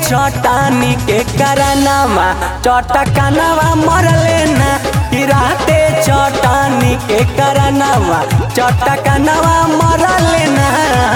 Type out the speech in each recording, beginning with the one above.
चटानी के करनामा चटकनवा मरले ना कि राते चटानी के करनामा चटकनवा मरले ना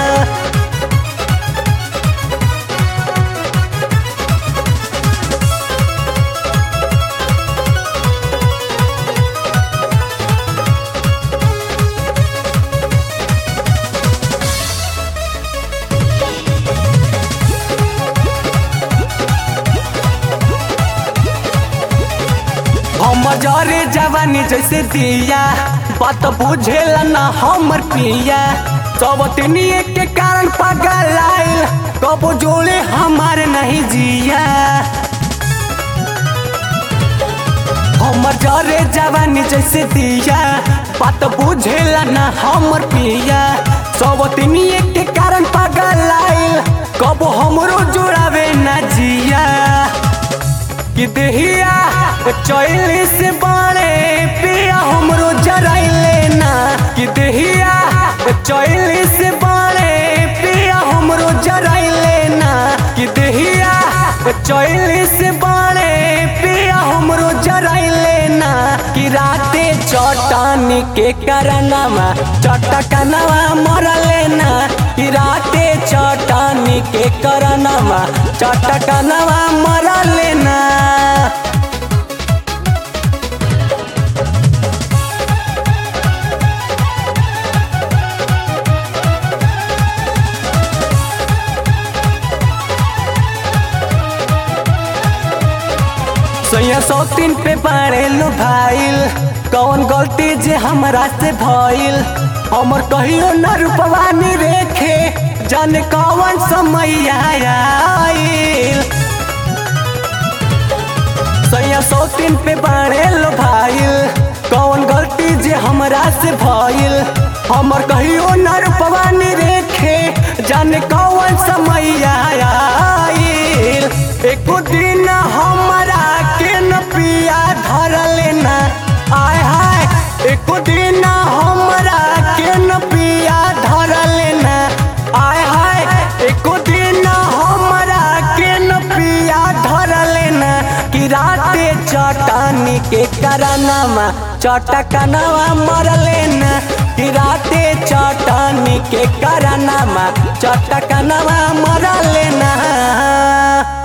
हम जरे जवानी जैसे दिया बात बुझेला ना हमर पिया सब तिनिए के कारण पागल आइल कबो जोड़े हमारे नहीं जिया हमर जरे जवानी जैसे दिया बात बुझेला ना हमर पिया सब तिनिए के कारण पागल आइल कबो हमरो जोड़ावे ना जिया कि देहिया चैली से बाड़े पिया हमरो जराइले ना कि देहिया चैली से बाड़े पिया हमरो जराइले ना कि देहिया चैली से बाड़े पिया हमरो जराइले ना कि राते चटानी के करनामा चटकनवा मरले ना कि राते चटानी के करनामा चटकनवा मरले ना सैया सौतीन पे बाड़े लो भाईल कौन गलती जे हमरा से भइल हमर कहियो न रूपवानी रेखे जाने कौन समय आइल सैया सौतीन पे बाड़े लो भाईल कौन गलती जे हमरा से भइल हमर कहियो न रूपवानी रेखे जाने कौन समय आइल एको दिन हमरा के न पिया धरले ना आय हाय एको दिन हमरा के न पिया धरले ना आय हाय एको दिन हमरा के न पिया धरले ना कि राते चटानी के करनामा चटकनवा मरले ना कि राते चटानी के करनामा चटकनवा मरले ना